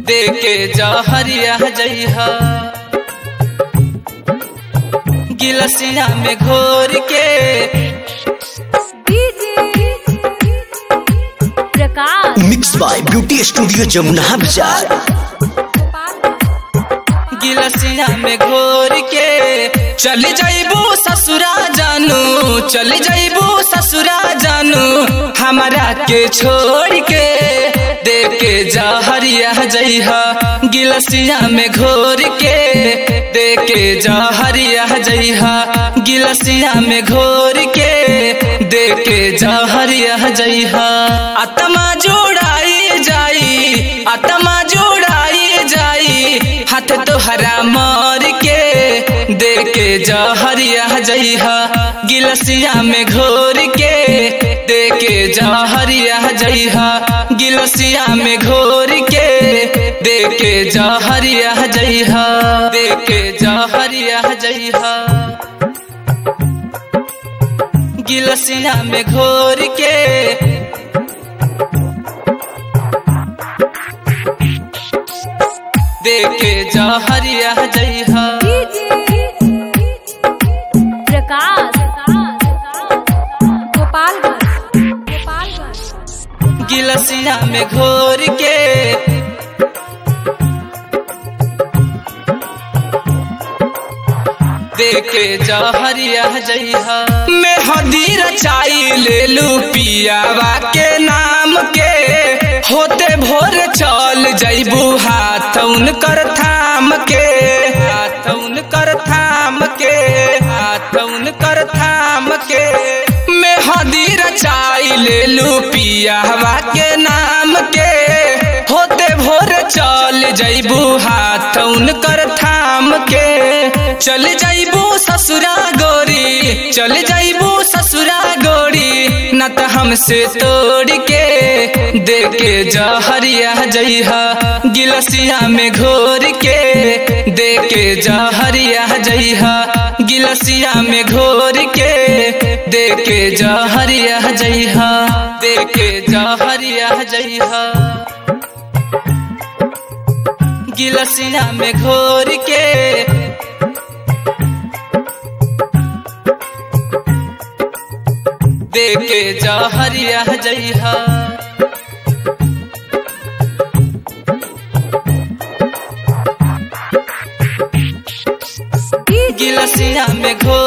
दे के जहरिया जइहा गिलसिया में घोर के Prakash mix by beauty studio Jamuna बाजार गिलसिया में घोर के चल जाइबू ससुरा जानू चल जाइबू ससुरा जानू हमारा के छोड़ के दे के जहरिया जइहा गिलसिया में घोर के दे के जहरिया जइहा गिलसिया में घोर के दे के जहरिया जइहा आत्मा जोड़ाई जाई आत्मा जोड़ाई जाई हाथ तोहरा मार के दे के जहरिया जइहा गिलसिया में घोर के दे के जहरिया जइहा गिलसिया में घोर के दे के जहरिया जइहा दे के जहरिया जइहा गिलसिया में घोर के दे के जहरिया जइहा प्रकाश गोपालगंज गोपालगंज गिलसिया में घोर के देखे जहरिया जइहा मैं हदीर चाई ले लू पियावा के नाम के होते भोर चल जइबू हाथ उनकर थाम के हाथ उनकर थाम के हाथ उनकर थाम के मैं हदीर चाई ले लू पियावा के नाम के होते भोर चल जइबू हाथ उनकर थाम के चल जाइबू ससुरा गोरी चल जाइबू ससुरा गोरी न त हमसे तोड़ के दे के जहरिया जइहा गिलसिया में घोर के दे के जहरिया जइहा गिलसिया में घोर के दे के जहरिया जइहा दे के जहरिया जइहा गिलसिया में घोर के दे के जहरिया जइहा गिलसिया में घोर